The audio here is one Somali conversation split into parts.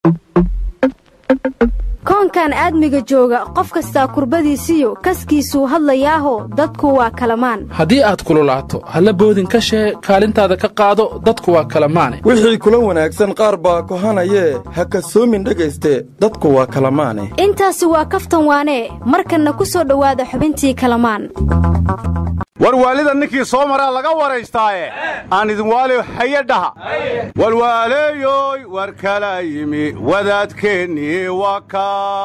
koonkan aadmiga jooga qof kastaa kurbadiisiyo kaskiisuu hadlayaaho dadku waa kalamaan haddii aad kululaato halla boodin ka shee kaalintaada ka qaado dadku waa kalamaane wixii kula wanaagsan qaar baa kohanayee ha kasoomin dhegayste dadku waa kalamaane intaasi waa kaftan waanee markanna ku soo dhowaada xubintii kalamaan warwaalida ninkii soo maraa laga waraystaaye aan idin waali haye dhaha walwaaleeyoy war kala yimi wadaadkeennii waka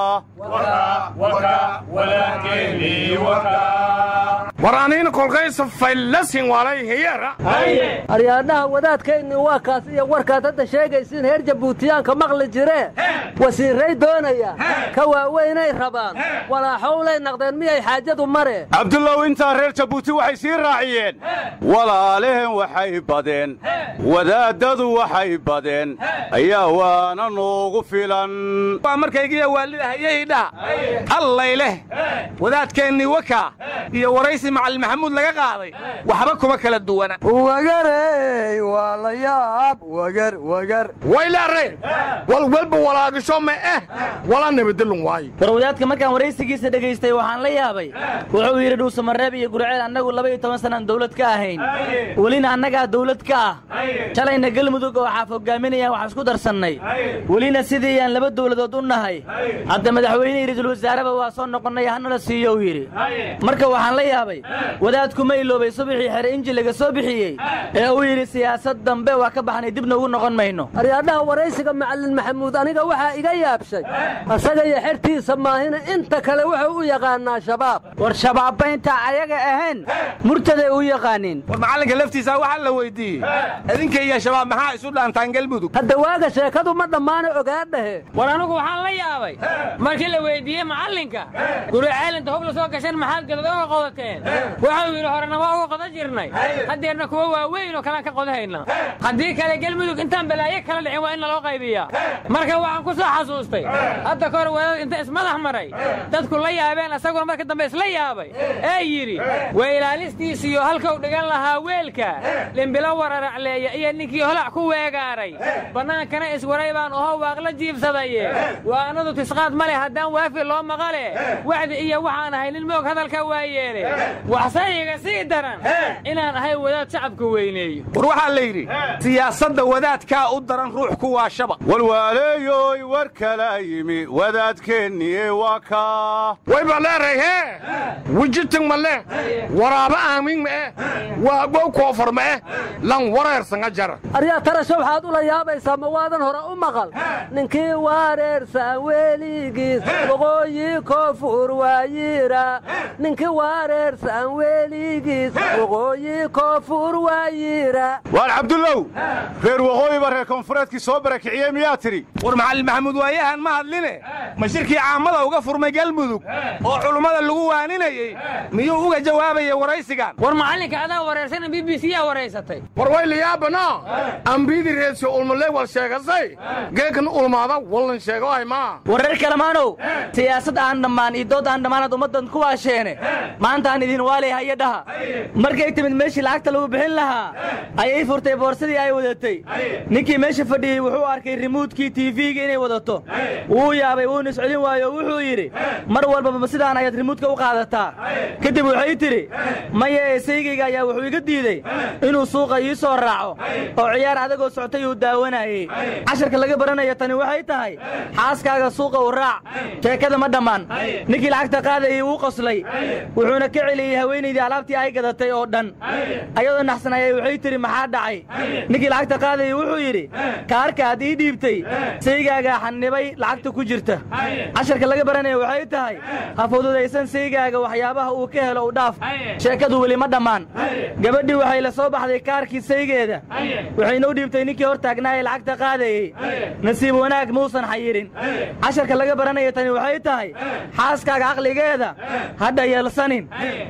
war aniina kolkaysa faylasin walay hiyara aryaadhaha wadaadkaynni waa kaas iyo warkaad hadda sheegaysiin heer jabuutiyaanka maqli jiree wasiirray doonaya ka waaweynay rabaan walaaxowlay naqdeen miyay xaajadu mare cabdullow intaa reer jabuuti waxay sii raaciyeen walaalehen waxay badeen wadaaddadu waxay badeen ayaa waana noogu filan waa markaygiya waalida hayaydhaha allay leh wadaadkeennii waka iyo waraysi macalin maxamuud laga qaaday waxba kuma kala duwana wagarey waa la yaab wagar wagar waylaare walwalba walaagisho ma eh wala nabadilun waayo war wadaadka markaan waraysigiisa dhegaystay waxaan la yaabay wuxuu yidhi dhuusamareeb iyo gurceel annagu laba iyo toban sanaan dawlad ka ahayn welina annagaa dawlad ka ah shalayna gelmudug oo xaaf hogaaminayaan waxaan isku darsannay welina sidii aan laba dawladood u nahay hadda madaxweynihii ra'iisul wasaareba waa soo noqonnay hanala siiyo uu yidhi marka waxaan la yaabay wadaadkuma iloobay subaxii xere inji laga soo bixiyey ee uu yidhi siyaasad dambe waa ka baxnay dibna ugu noqon mayno aryaadhaha waraysiga macallin maxamuud aniga waxaa iga yaabshay asaga iyo xertiisa maahina inta kale wuxuu u yaqaanaa shabaab war shabaabba intaa ayaga ahayn murtaday u yaqaaniin war macallinka laftiisa waxaa la weyddiiyey idinka iyo shabaab maxaa isu dhaantaan galmudug hadda waaga sheekadu ma dhammaana ogaadhahe war anugu waxaan la yaabay markii la weyddiiyey macallinka guri caalinta hub la soo gashan maxaad gadad uga qodateen wuxuu yidhi horena waa uga qodan jirnay haddeerna kuwa waaweyn oo kalaan ka qodahayna haddii kale gelmudug intaan balaayo kala dhicin waa in naloo qaybiyaa marka waxaan ku soo xasuustay hadda kahor wadaad inta ismadax maray dadku la yaabeen asaguna marka dambe isla yaabay ee yidhi waa ilaalistiisiyo halkau dhigan lahaa weelka limbilo wararacleeya iyo ninkii holac ku weegaaray bannaankana iswaray baan oho waaqla jiibsadaye waanadu tisqaad ma leh haddaan waafi loo maqale wacdi iyo waxaan ahay nin moog hadalka waa yeele waxsayiga sii daran inaan ahay wadaad shacabka weyneeyo war waxaa la yidhi siyaasadda wadaadkaa u daran ruux ku waashaba walwaaleeyoy war kala yimi wadaadkeennii waka wayba leeray hee wijiting ma leh waraaba aamin ma eh waa gow koofar ma eh lan wareersanga jara aryaa tarasho waxaad ula yaabaysaa ma waadan hore u maqal ninkii wareersan weligiis waqooyi koonfur waayira ninkii wareersan weligiis waqooyi koonfur waayira waar cabdullow reer waqooyiba reer koonfureedkii soo barakiciyey miyaa tidhi war macallin maxamuud waayahan ma hadline ma shirkii caamada uga furmay galmudug oo culummada lagu waaninayey miyuu uga jawaabayay waraysigan war macallinka adaa wareersana b b c yaa waraysatay war waylayaabana ambiidii reesi ulmale wal sheegasay geekan ulmaada wallan sheego ay maa wareer kalamaanow siyaasad aan dhammaan iyo dood aan dhammaanaad ummaddan ku waasheene maanta aan idin waalay haya dhaha markay timid meeshii lacagta lagu bixin lahaa ayay furtay boorsadii ay wadatay ninkii meesha fadhiyey wuxuu arkay rimuudkii tiifiga inay wadato wuu yaabay wuuna iscelin waayo oo wuxuu yidhi mar walbaba sidaan ayaad rimuudka u qaadataa kadib waxay tidhi maya eesaygayga ayaa wuxuu iga diidey inuu suuqa ii soo raaco oo ciyaar adagoo soctay uu daawanayey casharka laga baranaya tani waxay tahay xaaskaaga suuqa u raac sheekada ma dhammaan ninkii lacagta qaadayay wuu qoslay wuxuuna ka celiyey haweenaydii alaabtii ay gadatay oo dhan ayadoo naxsan ayay waxay tidhi maxaa dhacay ninkii lacagta qaadayay wuxuu yidhi kaarkaad ii dhiibtay saygaagaa xannibay lacagta ku jirta casharka laga baranaya waxay tahay ha fududaysan saygaaga waxyaabaha uu ka helo u dhaaf sheekadu weli ma dhammaan gabadhii waxay la soo baxday kaarkii saygeeda waxayna u dhiibtay ninkii hor taagnaaye lacagta qaadayey nasiib wanaag muusan xayirin casharka laga baranaya tani waxay tahay xaaskaaga caqligeeda hadha yeelsanin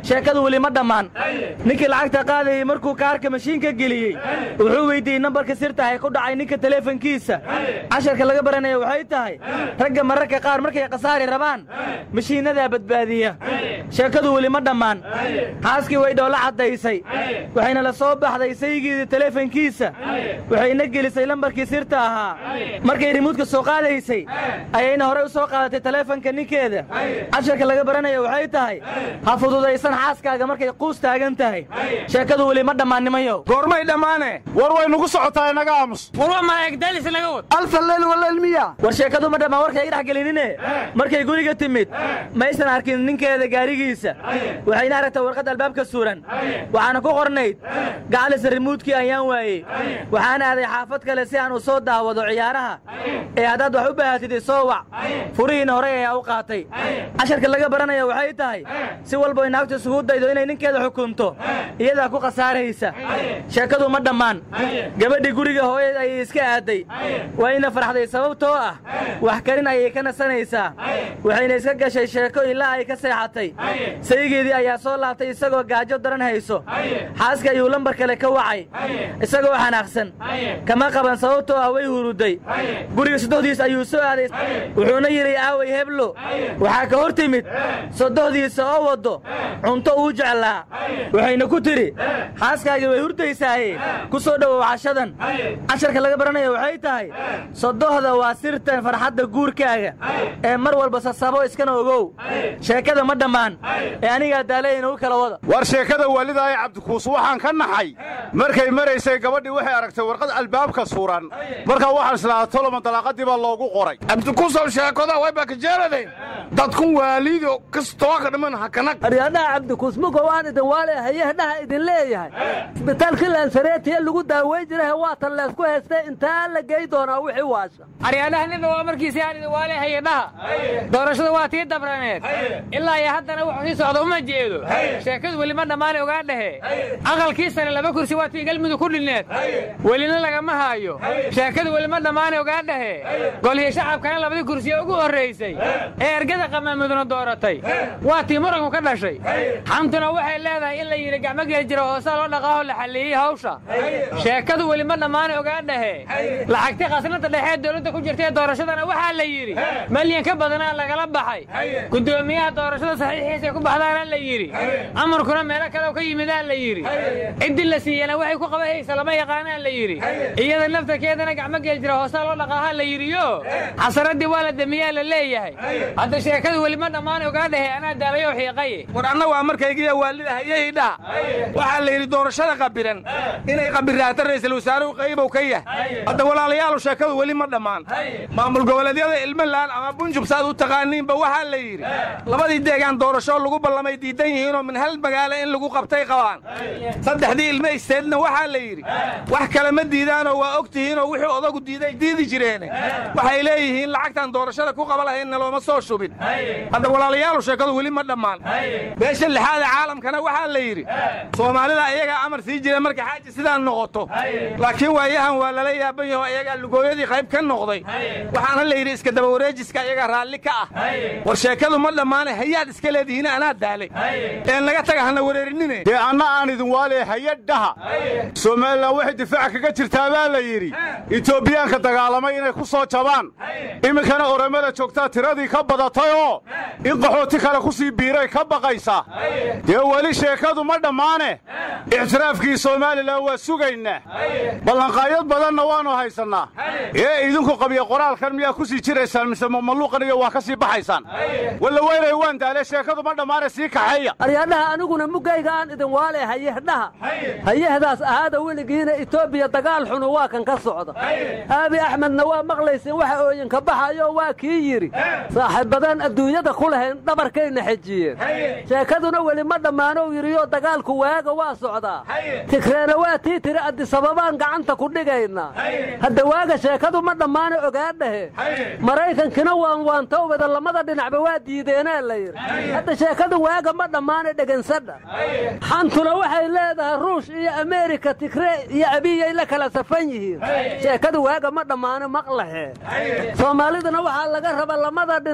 sheekadu weli ma dhammaan ninkii lacagta qaadayey markuu kaarka mashiinka geliyey wuxuu weyddiiyey nambarka sirtahay ku dhacay ninka teleefonkiisa casharka laga baranaya waxay tahay ragga mararka qaar markay khasaari rabaan mashiinnadaa badbaadiya sheekadu weli ma dhammaan xaaskii way dhoola caddaysay waxayna la soo baxday saygiidii teleefonkiisa waxayna gelisay lambarkii sirta ahaa markay rimuudka soo qaadaysay ayayna horey u soo qaadatay teleefonka ninkeeda casharka laga baranaya waxay tahay ha fududaysan xaaskaaga markay quus taagan tahay sheekadu weli ma dhammaannimayow goormay dhammaane war way nugu socotaa inaga aamus warwa malaa'igdaalis naga wad alfa leyl waleyl miya war sheekadu ma dhammaan warkay dhex gelinine markay guriga timid maysan arkin ninkeeda gaarigiisa waxayna aragtay warqad albaabka suran waxaana ku qornayd gacalisa rimuudkii ayaan waayey waxaan aaday xaafad kale si aan u soo daawado ciyaaraha ee haddaad wax u baahatid isoo wac furihiina horey ayaa u qaatay casharka laga baranaya waxay tahay si walba naagtu isugu daydo inay ninkeeda xukunto iyadaa ku khasaaraysa sheekadu ma dhammaan gabadhii guriga hooyad ayay iska aaday wayna farxday sababtoo ah wax karin ayay ka nasanaysaa waxayna iska gashay sheeko ilaa ay ka seexatay saygeedii ayaa soo laabtay isagoo gaajo daran hayso xaaska ayuu lambar kale ka wacay isagoo xanaaqsan kama qaban sababtoo ah way huruday guriga sodohdiis ayuu soo aaday wuxuuna yidhi aaway heblo waxaa ka hor timid sodohdiisa oo waddo cunto uu jeclaa waxayna ku tidhi xaaskaagii way hurdaysaaye ku soo dhowow cashadan casharka laga baranaya waxay tahay sodohda waa sirtan farxadda guurkaaga ee mar walba sasabo iskana ogow sheekada ma dhammaan ee anigaa daalayna u kala wada war sheekada waalidaaye cabdikuus waxaan ka naxay markay maraysay gabadhii waxay aragtay warqad albaabka suran markaa waxaan islaaha toloma dalaaqadii baa loogu qoray cabdikuusow sheekoda wayba ka jeeladeen dadkun waalido kastoo ka dhiman hakanag aryadhaha cabdikuusmugo waan idin waale hayahadhaha idin leeyahay isbitaalkii laansareetiya lagu daaweyn jirahe waatan leesku haystay intaa la gey doonaa wixii waasha aryaadhaha ninba waa markiisii aan idin waale hayadhaha doorashada waa tii dabraneed ilaa iyo haddana wuxuu sii socda uma jeedo sheekadu weli ma dhammaane ogaa dhehe aqalkii sare laba kursi waa tii galmudug ku dhinneed welina lagama haayo sheekadu weli ma dhammaane ogaa dhehe golihii shacabkana labadii kursiye ugu horraysay ee ergada qamaamuduna dooratay waa tii muranku ka dhashay xamtuna waxay leedahay in la yidhi gacmo geel jira hoosaa loo dhaqaaho la xallieyey hawsha sheekadu weli ma dhammaane ogaa dhehe lacagti khasnada dhexee dowladda ku jirta ee doorashadana waxaa la yidhi malyan ka badanaa lagala baxay guddoomiyaha doorashada saxiixiisay ku baxdaana la yidhi amarkuna meelo kale ka yimidaa la yidhi ciddii la siiyana waxay ku qabahaysa lama yaqaanaa la yidhi iyada naftarkeedana gacmo geel jira hoosaa loo dhaqaaha la yidhiyo xasaradii waa la damiyaa la leeyahay hadda sheekadu weli ma dhammaan ogaa dhehe anaa daalayo xiiqaye war anna waa markaygiya waalida hayahidhaha waxaa la yidhi doorashada qabiran inay qabiraato ra'iisul wasaaruhu qaybow ka yahay hadda walaalayaalu sheekadu weli ma dhammaan maamul goboleedyada ilmalaan ama bunjub saad u taqaaniinba waxaa la yidhi labadii deegaan doorasho lagu ballamay diidan yihiinoo min hal magaalo in lagu qabtay qabaan saddexdii ilmo isteedna waxaa la yidhi wax kale ma diidaanoo waa og tihiinoo wixii odagu diiday diidi jireene waxay leeyihiin lacagtaan doorashada ku qaba lahaynna looma soo shubin hadda walaalayaalu sheekadu weli ma dhammaan beesha lixaada caalamkana waxaa la yidhi soomaalida iyagaa amar sii jira marka xaaji sidaa noqoto laakiin waayahan waa lala yaaban yaho iyagaa lugooyadii qayb ka noqday waxaana la yidhi iska daba wareejiska iyagaa raalli ka ah war sheekadu ma dhammaane hayaad iska leedihiin anaa daalay een naga taga hana wareerinine dee anna aan idin waale hayadhaha somalilan waxay difaaca kaga jirtaa baa la yidhi etoobiyaanka dagaalamay inay ku soo jabaan iminkana oromada joogtaa tiradii ka badatay oo in qaxooti kale ku sii biiray ka baqaysa dee weli sheekadu ma dhammaane ictiraafkii somalilan waa sugaynaa ballanqaayad badanna waannu haysannaa ee idinku qabiya qoraalkan miyaa ku sii jiraysaan mise mamaluuqan iyo waa ka sii baxaysaan walla weynay waan daale sheekadu ma dhammaane sii kaxeeya aryadhaha aniguna mugayga aan idin waale hayahdaha hayahdaas ahaada weligiina etoobiya dagaal xunu waa kan ka socda aabi axmedna waa maqlaysin waxa ooyinka baxayo waa kii yidhi saaxiibbadaan adduunyada ku lahayn dhabarkayna xejiyeen sheekaduna weli ma dhammaanow yidhiyo dagaalku waaga waa socdaa tigreena waa tii tiri addisababaan gacanta ku dhigaynaa hadda waaga sheekadu ma dhammaano ogaadhahe maraykankina waan waantowbada lamada dhinacba waa diideenaa la yidhi hadda sheekadu waaga ma dhammaana dhegansadha xantuna waxay leedahay ruush iyo ameerika tigree iyo abiyay la kala safan yihiin sheekadu waaga ma dhammaano maqlahe soomaalidana waxaa laga raba lamada dhinac dhinac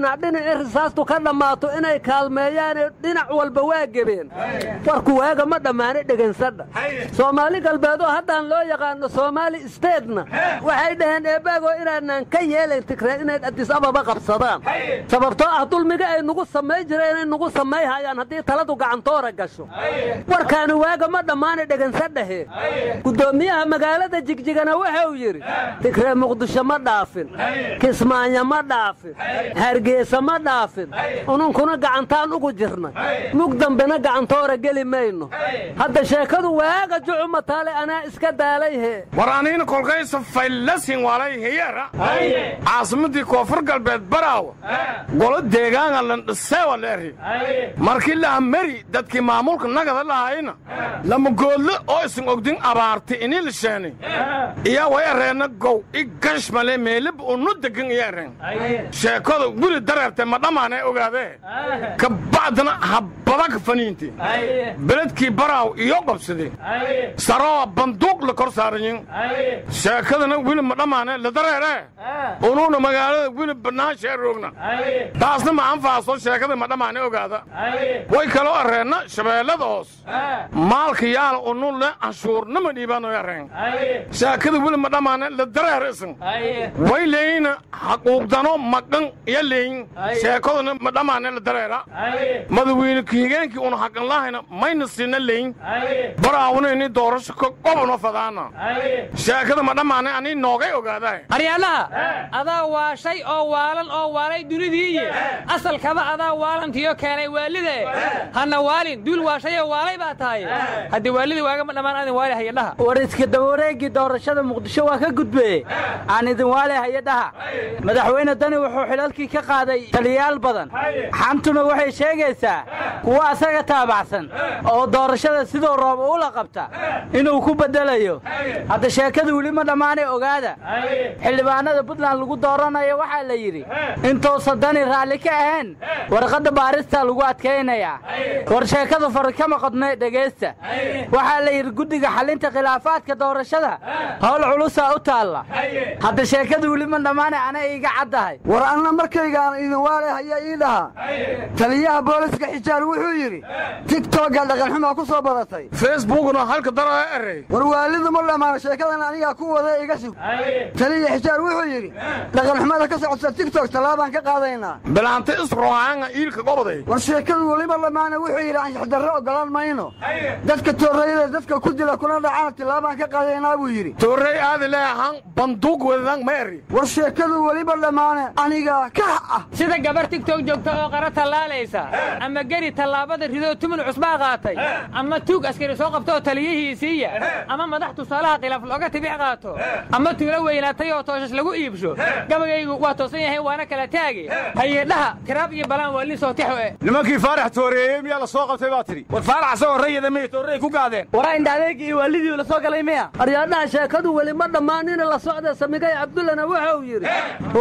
in risaastu ka dhammaato inay kaalmeeyaane dhinac walba waa gebeen warku waaga ma dhammaane dhegansadha soomaali galbeed oo haddaan loo yaqaano soomaali steedna waxay dhaheen eebbaagoo inaanaan ka yeelayn tigree inay adis ababa qabsadaan sababtoo ah dulmiga ay nugu samay jireen inay nugu samayhayaan haddii taladu gacantoora gasho warkaani waaga ma dhammaane dhegansadhahe guddoomiyaha magaalada jigjigana wuxuu yidhi tigree muqdisho ma dhaafin kismaayo ma dhaafin hargeysa ma dhaafin ununkuna gacantaan ugu jirnay mug dambena gacantoora geli mayno hadda sheekadu waaga jucuma taale anaa iska daalayhe war aniina kolkaysa faylasin walay heyara caasimadii koonfur galbeed baraawa golo deegaanga landhiseewa leeri markii laha meri dadkii maamulka nagada lahayna lama goodle oo isin ogdin abaarti inii lisheeni iya way areenna gow i gashmale meelib unu degan iya areen sheekada guri dareerte ma dhammaanee ogaadee ka bacdana habbadaka faniinti beledkii baraaw iyo qabsade saroo banduuq la kor saarayin sheekadana wili ma dhammaane la dareere unuuna magaalada wili bannaansha roogna taasna ma anfaaso sheekada ma dhammaane ogaada way kaloo arreenna shabeellada hoos maalka yaala unun le anshuurnama dhiibaanoy arreen sheekada wili ma dhammaane la dareere isan way leeyina xaquuqdano maqan iyo leeyin sheekaduna ma dhammaane la dareera madawiine kahigeenkii una xaqan lahayna mayna siina leeyin baraawna ini doorasho ka qobno fadaana sheekada ma dhammaane anii noogay ogaadaa aryaanaha adaa waashay oo waalan oo waalay dunidiiye asalkaba adaa waalantiyo keenay waalide hana waalin duul waashayoo waalay baa tahay haddii waalidii waagama dhammaan adin waali hayadhaha war iska dabawareeggii doorashada muqdisho waa ka gudbeye aan idin waale hayadhaha madaxweyne dani wuxuu xilalkii ka qaaday taliyayaal badan xantuna waxay sheegaysaa kuwa asaga taabacsan oo doorashada siduu roob ula qabta inuu ku beddelayo hadda sheekada weli ma dhammaanay ogaada xildhibaanada puntland lagu dooranayo waxaa la yidhi intuusan dani raalli ka ahayn warqadda baarista lagu adkaynayaa war sheekadu fari kama qodnay dhegaysta waxaa la yidhi guddiga xallinta khilaafaadka doorashada howl culusaa u taalla hadda sheekada weli ma dhammaanay ana iiga caddahay war anna markaygaan idin waale haya ii dhaha taliyaha booliska xijaar wuxuu yidhi tigtogga dhaqanxumaa ku soo badatay facebookna halka daraa erey war waalidu ma dhammaano sheekadan anigaa ku wada iga sug taliya xijaar wuxuu yidhi dhaqanxumada ka socota tigtog tallaabaan ka qaadaynaa bilaanta isroaanga iilka goboday war sheekadu weliba dhammaana wuxuu yidhi anshaxdarro oggolaan mayno dadka toorayada dadka ku dila kuna dhacana tillaabaan ka qaadaynaa buu yidhi toorey aadi leehan banduuq wadadang ma eri war sheekadu weliba dhammaane anigaa ka ah sida gabar tigtog joogta oo qara tallaalaysa ama geri tallaabada ridoo tumun cusbaa qaatay ama tuug askari soo qabta oo taliyihiisiiya ama madax tusaalaha khilaaf looga tibix qaato ama tuulo weynaatay oo tooshash lagu iibsho gabayaygu waa toosan yahay waana kala taagi hayedhaha tiraab iyo balaan waa lin sootixo e nimankii faarax tooreeyey miyaa la soo qabtay baa tidhi war faarax asagoo rayada miyay toorrey ku gaadeen waraa indhaadeegii iyo waalidii la soo galay miya aryaadhaha sheekadu weli ma dhammaanina la socda samigay cabdullana wuxuu yidhi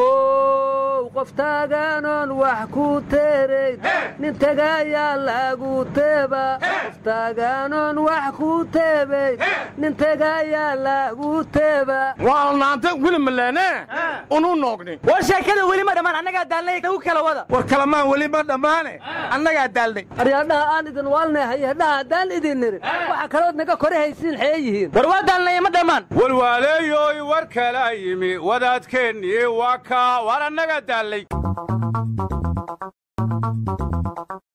how qof taagaanoon wax ku teerayn nin tegaayaa lagu teeba qof taagaanoon wax ku teebayn nin tegaayaa lagu teeba waa naanta wili maleene unu noogni war sheekada weli ma dhammaan annagaa daalnay u kala wada war kalamaan weli ma dhammaane annagaa daalnay aryaadhaha aan idin waalnay hayadhaha haddaan idin nirin waxa kalood naga kore haysiin xee yihiin war waa daalnay ma dhammaan walwaaleeyoy war kala yimi wadaadkeennii waa kaa war annagaa daallay